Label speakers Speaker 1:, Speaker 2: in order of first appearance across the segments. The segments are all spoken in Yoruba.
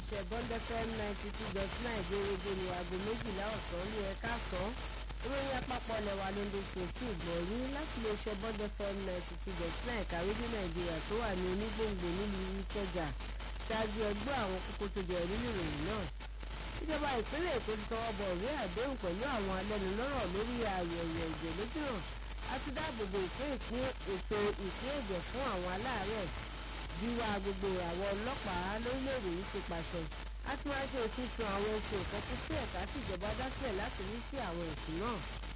Speaker 1: iléeṣẹ́ bond fm ninety two dot nine gbèrègbè ní aago méjìlá ọ̀sán ní ẹ̀ka sàn ìròyìn àpapọ̀ lẹ́wà ló ń dèsè tí ìgbọ̀nyín láti iléeṣẹ́ bond fm ninety two dot nine kàwé ní nàìjíríà tó wà ní onígbòǹgbò nílùú ìkẹjà ṣáájú ẹgbẹ́ àwọn kókó tó jẹ nínú ìròyìn náà ìjọba ìpínlẹ̀ èkó ti tọwọ́ bọ̀ ìwé àdéhùn pẹ̀lú àwọn alẹ́nulọ́rọ̀ lórí àyẹ̀wò ẹ̀jẹ̀ lójúnà àti dáàbòbò ìpín ìpín ètò ìpín ẹ̀jẹ̀ fún àwọn aláàárẹ̀ wíwá gbogbo àwọn ọlọ́pàá lórílẹ̀‐èdè yìí ti pàṣẹ a ti máa ṣe ìfisùn àwọn oṣù ìkọ́kú sí ẹ̀ka tí ìjọba dá sílẹ̀ láti rí sí àwọn ẹ̀sùn náà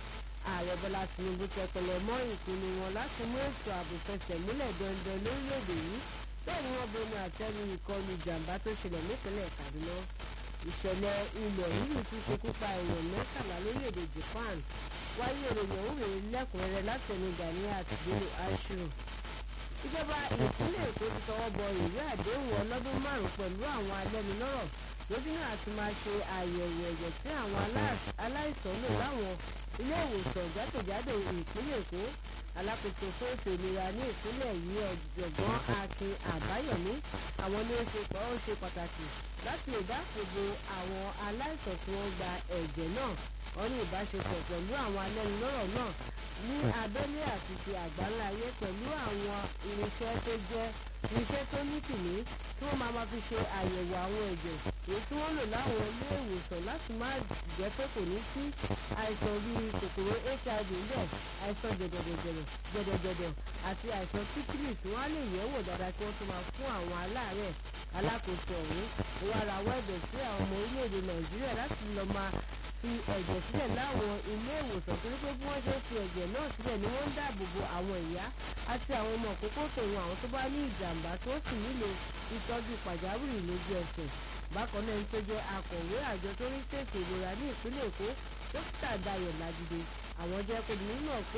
Speaker 1: ààrẹ bọ́lá tinubu tẹpẹlẹ mọ́ ìpinnu wọn láti mú ètò ààbò fẹsẹ̀ múlẹ̀ dandan lórílẹ̀‐èdè yìí bẹ́ẹ̀ ni wọ́n bomi àtẹ́lu ìkọlù ìjàmbá tó ṣẹlẹ̀ nípínlẹ̀ kaduna ìṣẹ̀lẹ̀ ilẹ̀ rírì tún ṣekú pa èèyàn mẹ́tàlá lórílẹ̀‐èdè japan wáyé ìròyìn òun rèé lẹ́kùnrẹ́rẹ́ láti ẹnu gani àtìgbélé aṣọ ìjọba ìpínlẹ̀ èkó ti tọwọ́ bọ ìwé àdéhùn ọlọ́dún márùn-ún pẹ̀lú àwọn alẹ́nulọ́rọ̀ lójúnà àti máa ṣe àyẹ̀wò ẹ̀jẹ̀ tí àwọn aláìsàn lò láwọn ilé ìwòsàn jákèjádò ìpínlẹ̀ èkó alákòóso fún ètò ìlera ní ìpínlẹ̀ yìí ọ̀jọ̀gbọ́n akin àbáyọ̀mí àwọn ní ó ṣe pọ̀ ó ṣe pàtàkì láti lè dáàbòbò àwọn aláìsàn tí wọ́n gba ẹ̀jẹ̀ náà wọ́n ní ìbáṣepọ̀ pẹ̀lú àwọn alẹ́nulọ́rọ̀ náà ní abẹ́lé àti ti àgbáńlá ayé pẹ̀lú àwọn irinṣẹ́ tó jẹ́ irinṣẹ́ tó ní kìíní tí wọ́n máa ma fi ṣe àyẹ̀wò àwọn ẹ̀jẹ̀ èyí tí wọ́n lò láwọn ilé ìwòsàn láti má jẹ́ pé kò ní sí àìsàn bíi kòkòrò hiv ńbẹ̀ àìsàn jẹ̀dẹ̀jẹ̀dẹ̀ jẹ̀dẹ̀jẹ̀dẹ̀ àti àìsàn sípílìs wọ́n á lè yẹ̀wò dáadáa kí wọ́n tó máa fún àwọn aláàárẹ̀ alákòóso ọ̀hún ó wá rawọ́ ẹ̀bẹ̀ sí àwọn ọmọ orílẹ̀-èdè nàìjíríà láti lọ́ọ́ máa fi ẹ̀jẹ̀ sílẹ̀ láwọn ilé ìwòsàn torí pé bí wọ́n ṣe fi ẹ̀jẹ̀ náà sílẹ̀ ni wọ́n ń dáàbò bo àwọn ìyá àti àwọn ọmọ òkókó tòun àwọn tó bá ní ìjàmbá tó sì nílò ìtọ́jú pàjáwìrì lójú ẹsẹ̀ bákan náà ń tó jẹ́ akọ̀wé àjọ tó rí ṣètò ìlera ní ìpínlẹ̀ èkó dókítà dayọ̀ lajide àwọn jẹ́ kó di mímọ̀ pé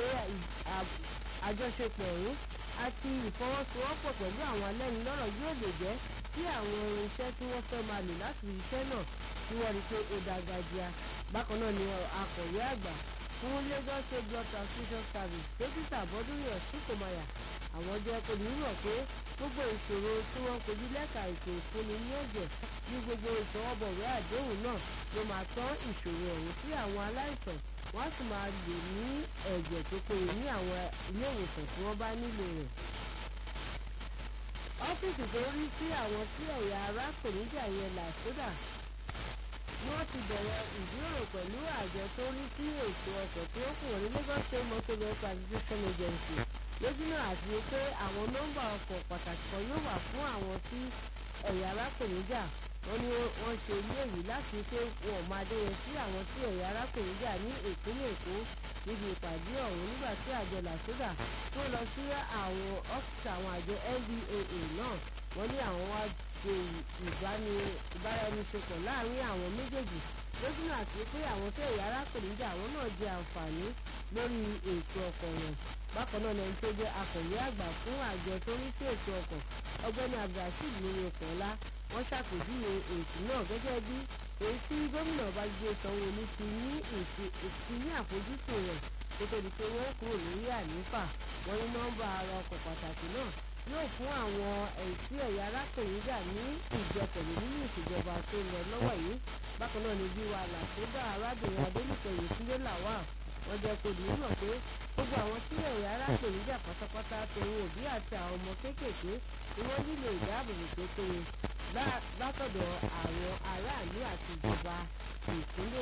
Speaker 1: àjọṣepọ̀ ọ̀hún àti ìfọwọ́sowọ́pọ̀ pẹ̀lú àwọn alẹ́nulọ́rọ̀ yóò lè jẹ́ kí àwọn irinṣẹ́ tí wọ́n fẹ́ máa lò láti iṣẹ́ náà kí wọ́n rí i pé ó dágájíá bákan náà ni akọ̀wé àgbà fún lagos state blood transfusion service dókítà bọ́dúnrún ọ̀ṣùkọ̀máyà àwọn jẹ́ kó ní mọ̀ pé gbogbo ìṣòro tí wọ́n kojú lẹ́ka ètò ìfúnni ní ẹ̀jẹ̀ ní gbogbo ìtọwọ́bọ̀wé àdéhùn náà ló máa tán ìṣòro ọ̀hún tí àwọn aláìsàn wọ́n á sì máa lè ní ẹ̀jẹ̀ tó péye ní àwọn ilé ìwòsàn tí wọ́n bá nílò rẹ̀ ọ́fíìsì tó rí sí àwọn tí ẹ̀yà ara kò ní jà yẹn làṣódà ni wọ́n ti bẹ̀rẹ̀ ìjíròrò pẹ̀lú àjọ tó rí sí ètò ọkọ̀ tí ó kù wọ́n ní lagos state motor vehicle acquisition agency lójúnà àti pé àwọn nọ́mbà ọkọ̀ pàtàkì kan yóò wà fún àwọn tí ẹ̀yà ara kò ní jà wọ́n ní wọ́n ṣe ilé èyí láti pé wọn máa dẹ́yẹ sí àwọn tí ẹ̀yà ara kò ní jà ní ìpínlẹ̀ èkó níbi ìpàdé ọ̀hún nígbà tí àjọ làṣódà tó lọ sí àwọn ọ́fíìsì àwọn àjọ ndaa náà wọ́n ní àwọn wá ṣe ìbáraẹniṣepọ̀ láàrin àwọn méjèèjì lójúnà àti pé àwọn tí ẹ̀yà ara kò ní jà àwọn náà jẹ àǹfààní lórí ètò ọkọ̀ wọn bákan náà lẹni tó jẹ́ akọ̀wé àgbà fún àjọ tó rí sí ètò ọkọ̀ ọgbẹ́ni abdulrasheed lórí ọkọ̀ ńlá wọ́n ṣàpèjúwe ètò náà gẹ́gẹ́ bí èyí tí gómìnà babájídé sanwó-olú ti ní ti ní àfojúsùn rẹ̀ kó tó di pé wọ́n kúrò lórí àlééfà wọ́n ní nọ́mbà ara ọkọ̀ pàtàkì náà yóò fún àwọn ẹ̀sí ẹ̀yà arákùnrinjà ní ìjẹpẹ̀lú nínú ìṣèjọba tó lọ lọ́wọ́ yìí bákan náà ni bí wa làṣẹ́dá arábìnrin adélùfẹ́ yèkúndé làwà wọ́n jẹ́ kó dìí mọ̀ pé gbogbo àwọn tí ẹ̀yà arákùnrinjà pátápátá tòun òbí àti àwọn ọmọ kéékèèké ni wọ́n nílò ìdáàbòbò tó péye látọ̀dọ̀ àwọn aráàlú àti ìjọba ìpínlẹ̀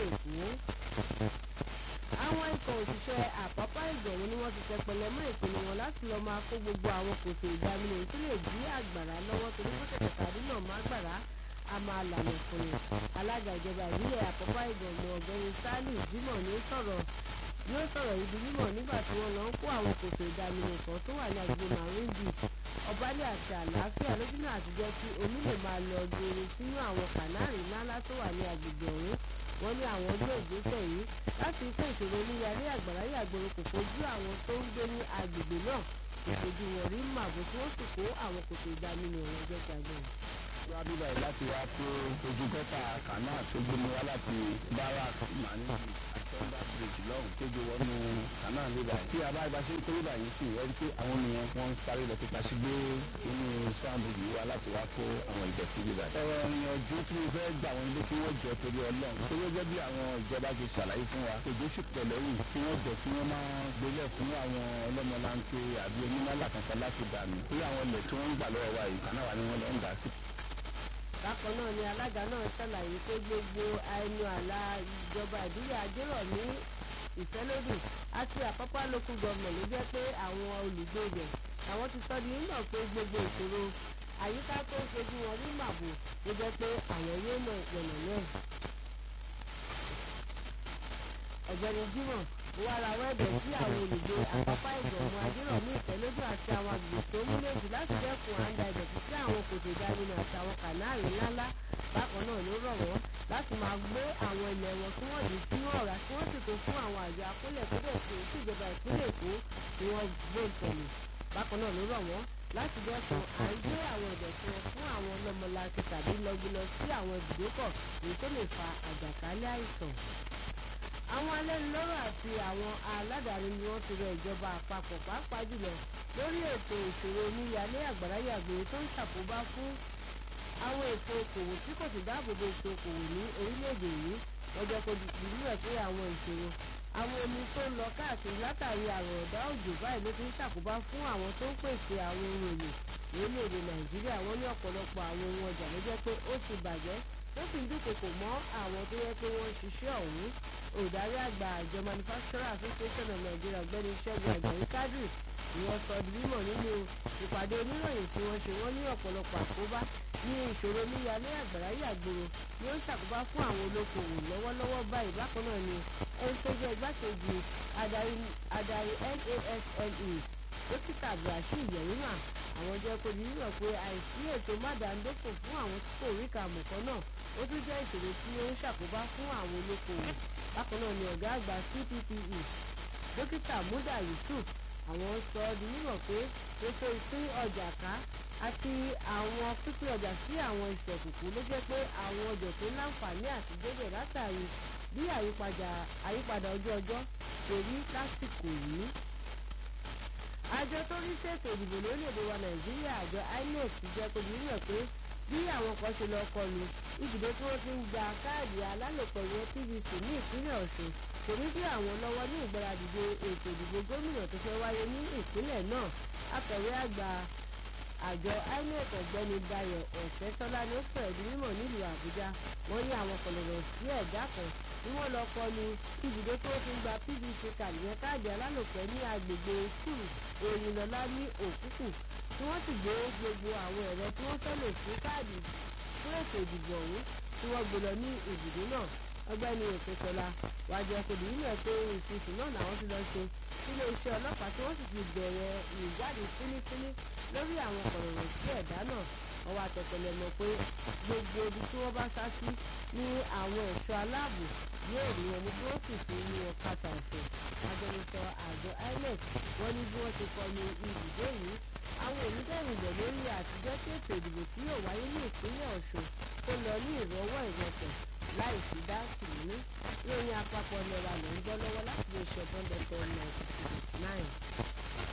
Speaker 1: èkó àwọn ikọ̀ òṣìṣẹ́ àpápá ìgbẹ̀rún ni wọ́n ti tẹpẹlẹ mọ́ ìpinnu wọn láti lọ́ọ́ máa kó gbogbo àwọn kòtò ìdáminú tó lè dí àgbàrá lọ́wọ́ torí wọ́n tẹ̀tẹ̀ tàbí náà má gbàrá a máa lànà fún un alága ìjọba ìbílẹ̀ àpápá ìgbẹ̀rún ọ̀gbẹ́ni sálì jimoh ní sọ̀rọ̀ yóò sọ̀rọ̀ ibi mímọ̀ nígbà tí wọ́n lọ ń kó àwọn kòtò ìdáminú kan tó wà ní agbègbè marine beach ọbalẹ̀ àti àlàáfíà lójúnà àtijọ́ tí omi lè máa lọ geere sínú àwọn kànáàrí ńláńlá tó wà ní agbègbè ọ̀hún wọ́n ní àwọn gbé ìgbésẹ̀ yìí láti kó ìṣòro oníyàrá àgbàrá yàgbọ́rọ̀ kò fojú àwọn tó ń gbé ní agbègbè náà kò fojú wọn rí màbò tí wọ́n sì kó àwọn kòtò ìdáminú ọ̀hún ẹgbẹ́ gbàgbọ́.
Speaker 2: wá bíbá yìí láti wá pé ojú gọ́tà kanáà tó gbé mi wá láti barracks mani àti under bridge lọ́hùn tó gbé wọnú canal river tí a bá ibà ṣe ń kó river yìí sí ẹ rí pé àwọn ènìyàn wọn ń sáré lọ pípa sí gbé inú swamp yìí wá láti wá kó àwọn ìdọ̀tí river. ọ̀rọ̀ ìyànjú tí mo fẹ́ gbà wọn lé kí wọ́n jọ torí ọlọ́run tó gẹ́gẹ́ bí àwọn ìjọba ti ṣàlàyé fún wa òjò sì pẹ̀lẹ́ yìí kí wọ́n jọ kí wọ́n máa gbélé fún àwọn ọlọ́mọlanke àbí onímọ̀lá kankan láti dànù torí àwọn ilẹ̀ tí wọ́n ń gbà lọ́wọ́ wa yìí kanáà wà ní wọ́n lọ ń dà sí
Speaker 1: bákan náà ni alága náà ṣàlàyé pé gbogbo ẹnu àlà ìjọba ìbílẹ̀ ajérọ̀mí ìfẹ́lódì àti àpápá local government ló jẹ́ pé àwọn olùgbé ibẹ̀ àwọn ti sọ di nígbà pé gbogbo ìṣòro àyíká tó ń ṣojú wọn ní màbò ló jẹ́ pé àwọn yóò mọ ìpẹ̀lẹ̀ náà. ọ̀gbẹ́ni Jimoh wà láwọn ẹ̀bẹ̀ sí àwọn olùgbé àpápá ìgbọ̀nmọ́ ajérọ̀mí ìfẹ́lódì àti àwọn àgbègbè tó múlẹ̀jù láti dẹ́kun àǹdà ìdọ̀tí sí àwọn kòtò ìdánimọ̀ àti àwọn kànáàrí ńláńlá bákan náà ló rọ̀ wọ́n láti máa gbé àwọn ilẹ̀ wọn kí wọ́n dì sínú ọ̀rá kí wọ́n sì tó fún àwọn àjọ akólẹ̀ tó dẹ̀ tó sí ìjọba ìpínlẹ̀ Èkó tí wọ́n gbé ìtẹ̀lẹ̀ bákan náà ló rọ̀ wọ́n láti dẹ́kun à ń gbé àwọn ìdọ̀tí wọn fún àwọn ọlọ́mọlanke tàbí lọ́gbìlọ sí àwọn ibùdókọ̀ èyí tó lè fa àjàkálẹ̀ àìsàn àwọn alẹ́nulọ́rọ̀ àti àwọn aládàáni ni wọ́n ti rọ ìjọba àpapọ̀ pàápàá jùlọ lórí ètò ìṣòro oníyalé àgbàráyàgbé tó ń ṣàkóbá fún àwọn ètò okòwò tí kò sì dáàbòbò ètò okòwò ní orílẹ̀-èdè yìí lọ́jọ́ kó di nílẹ̀ pé àwọn ìṣòro àwọn omi tó ń lọ káàkiri látàrí àrùn ọ̀dá òjò báyìí ló fi ń ṣàkóbá fún àwọn tó ń pèsè àwọn ohun èlò orílẹ̀-èdè nàìjíríà wọ́n ní ọ̀pọ̀lọpọ̀ àwọn ohun ọjà ló jẹ́ pé ó ti bàjẹ́ tó sì ń dúnkokò mọ́ àwọn tó yẹ pé wọ́n ń ṣiṣẹ́ ọ̀hún olùdarí àgbà àjọ manufacturer association of nigeria ọ̀gbẹ́ni ṣẹ́gun àjàyí kádírì ni wọ́n sọ di mímọ̀ nínú ìpàdé oníròyìn tí wọ́n ṣe wọ́n ní ọ̀pọ̀lọpọ̀ àkóbá ní ìṣòro níyalé àgbàrá yàgbòrò ni ó ń ṣàkóbá fún àwọn olókoòwò lọ́wọ́lọ́wọ́ báyìí bákan náà ni ẹni tó jẹ́ igbákejì adarí nasle dókítà abdulrasheed yẹ̀rìmà àwọn jẹ́ kó di mímọ̀ pé àìsí ètò mádàndófò fún àwọn tí kò rí kàmùkọ́ náà ó tún jẹ́ ìṣòro tí ó ń ṣàkóbá fún àwọn olókoòwò bákan náà ni ọ̀gá àgbà cppe dókítà muda yusuf àwọn sọ ọ́ di mímọ̀ pé ètò ìpín ọjà ká àti àwọn pípín ọjà sí àwọn ìṣẹ̀kùkù ló jẹ́ pé àwọn ọjà tó láǹfààní àti débẹ̀ látàrí bí àyípadà ojú ọjọ́ ṣe rí lásìkò yìí àjọ tó rí ṣètò ìdìbò lórílẹ̀‐èdè wa nàìjíríà àjọ inec ti jẹ́ kó di mímọ̀ pé bí àwọn kan ṣe lọ kọlu ibùdó tí wọ́n ti ń gba káàdì alálòpọ̀ ìyẹn pvc ní ìpínlẹ̀ ọ̀ṣun kò ní bí àwọn lọ́wọ́ ní ìgbáradìde ètò ìdìbò gómìnà tó fẹ́ wáyé ní ìpínlẹ̀ náà akọ̀wé àgbà àjọ inec ọ̀gbẹ́ni dayo ọ̀sẹ̀tọ́lá ló fẹ̀ di mímọ̀ nílùú àbújá wọ́n ní àwọn kọlọ̀rọ̀ sí ẹ̀dá kan tí wọ́n lọ kọlu ibùdó tí wọ́n ti ń gba pvc káàdì yẹn káàdì alálòpẹ́ ní agbègbè skul òyìnlọ́lá ní òkúkù tí wọ́n sì gbé gbogbo àwọn ẹ̀rọ tí wọ́n fẹ́ lò fún káàdì fún ètò ìdìbò ọ̀hún tí wọ́n gbé lọ ní ibùdó náà ọgbẹ́ni òkètọ́lá wájú ọkùnrin nílẹ̀ pé ìfisùn náà làwọn ti lọ ṣe sílé iṣẹ́ ọlọ́pàá tí wọ́n sì ti bẹ̀rẹ̀ ìwádìí fínífíní lórí àwọn kọ̀rọ̀rọ̀ sí ẹ̀dá náà wọ́n wá tẹ̀tẹ̀lẹ̀ mọ̀ pé gbogbo ibi tí wọ́n bá sá sí ní àwọn ẹ̀ṣọ́ aláàbò yóò rí wọn ní bí wọ́n sì fi ní wọn kàtà òfin agbẹnusọ àjọ inec wọ́n ní bí wọ́n ṣe kọlu ibùdó yìí àwọn onídẹ̀rìnbẹ̀ lórí àtijọ́ tí ètò ìdìbò tí yóò wáyé ní ìpínlẹ̀ ọ̀ṣun tó lọ ní ìrọwọ́ ìrọsẹ̀ láì sí dáàsì nínú ìròyìn àpapọ̀ lẹ́wà ló ń gbọ́ lọ́wọ́ láti lè ṣe bọ́ńdẹ̀tẹ̀ ninety nine.